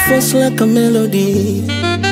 force like a melody.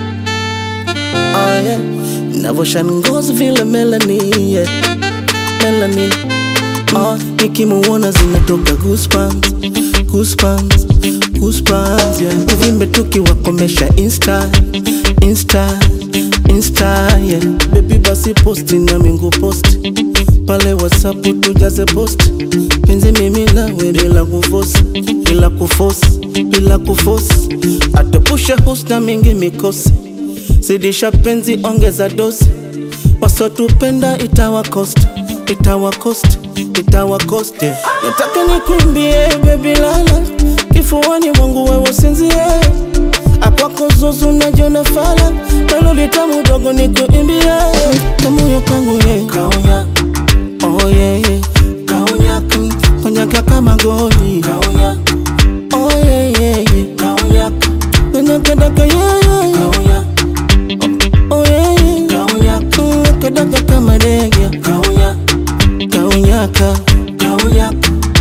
Oh yeah, navoshan ngozi vile Melanie, yeah. Melanie. Oh, nikimuona zinatoka goosebumps, goosebumps, goosebumps, yeah. Uvimbe tukiwakomesha insta, insta, insta, yeah. Baby basi posti na mingu posti pale WhatsApp tujaze post penzi mimi nawe bila kufosi, bila kufosi, bila kufosi, atepushe husna mingi mikosi, zidisha penzi ongeza dosi, wasotupenda itawa cost, itawa cost, itawa cost, yeah. Nataka nikuimbie baby lala kifuani mwangu wewe usinzie akwako zuzu najiona fala melodi tamu dogo nikuimbie kamoyo kangu ye kaunya Oh yeah, yeah. Kaunya, mm, konyaka kama goli Kaunya. Oh yeah, yeah, yeah. Kaunya. Nakadaka yeah, yeah, yeah. Kaunya. Oh yeah, yeah. Kaunya. Mm, nakadaka kama ndege Kaunya. Kaunyaka. Kaunya.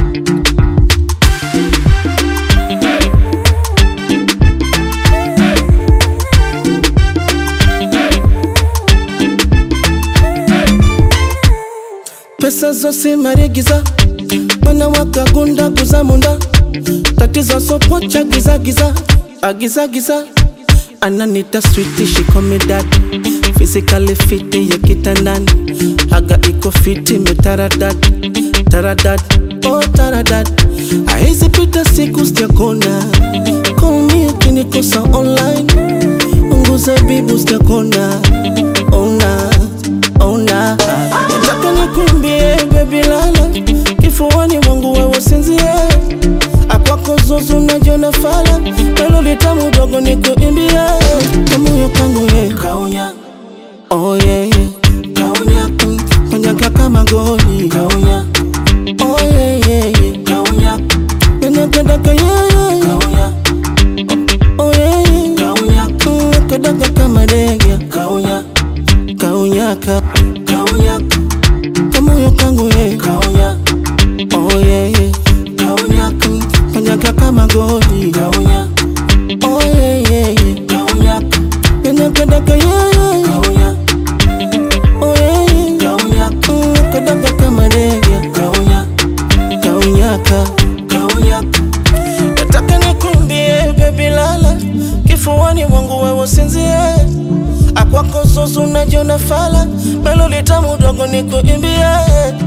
pesa zose marigiza mwana wakagunda kuzamunda tatizo sopocha gizagiza agizagiza ananita switi shikomidad physically fiti ya kitandani haga iko fiti metaradad taradad oh taradad aizi pita siku sijakona call me ukinikosa online unguza bibu sijakona ona ona nataka nikuimbie baby lala kifuani mwangu wewe usinzie akwako zuzu najiona fala melodi tamu dogo nikuimbie kamoyo kangu ye kaunya oh yeah, yeah. kaunya mm, konyaka kama goli kaunya oh yeah, yeah, yeah. kaunya nakadaka yeah, yeah, yeah. kaunya oh yeah, yeah. kaunya mm, nakadaka kama ndege kaunya kaunyaka kaunyaka kamoyo kangu ye kaunya oh yeah, yeah. kaunyaka mm, konyaka kama goli kaunya oh yeah, yeah, yeah. kaunyaka nakadaka yeah, yeah, yeah. kaunya oh yeah, yeah. kaunyaka mm, nakadaka kama ndege kaunya kaunyaka kaunyaka nataka nikumbie baby lala kifuani mwangu wewe usinzie akwako zuzu najiona fala melodi tamu dogo nikuimbie